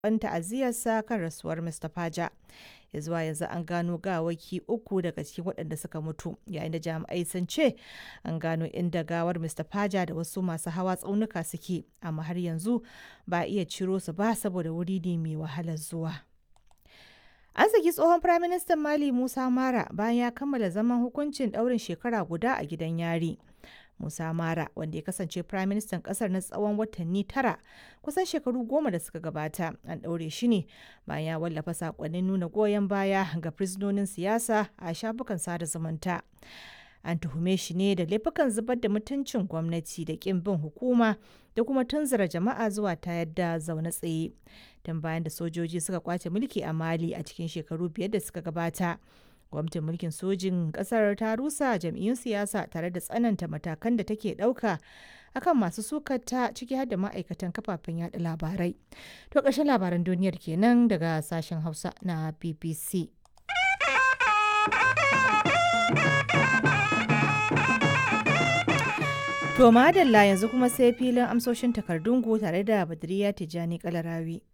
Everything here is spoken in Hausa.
ban ta'aziyarsa kan rasuwar Mr. Faja. Ya zuwa yanzu an gano gawaki uku daga cikin waɗanda suka mutu yayin da jami'ai sun ce an gano inda gawar Mr. Faja da wasu masu hawa tsaunuka suke amma har yanzu ba a iya ciro su ba saboda wuri ne mai wahalar zuwa. An saki tsohon Firaministan Mali Musa Mara bayan ya kammala zaman hukuncin ɗaurin shekara guda a gidan yari. Musa Mara wanda ya kasance firaministan kasar na tsawon watanni tara kusan shekaru goma da suka gabata an ɗaure shi ne bayan ya wallafa sakonnin nuna goyon baya ga firistonin siyasa a shafukan sada zumunta. An tuhume shi ne da laifukan zubar da mutuncin gwamnati da ƙin bin hukuma da kuma tunzura jama'a zuwa ta yadda zaune tsaye. Tun bayan da sojoji suka kwace mulki a Mali a cikin shekaru biyar da suka gabata. gwamnatin mulkin sojin kasar ta rusa jam'iyyun siyasa tare da tsananta matakan da take ɗauka akan masu sukata ciki har da ma'aikatan kafafen yada labarai to ƙarshen labaran duniyar kenan daga sashen hausa na bbc to madalla yanzu kuma sai filin amsoshin takardun tare da badriya tijjani kalarawi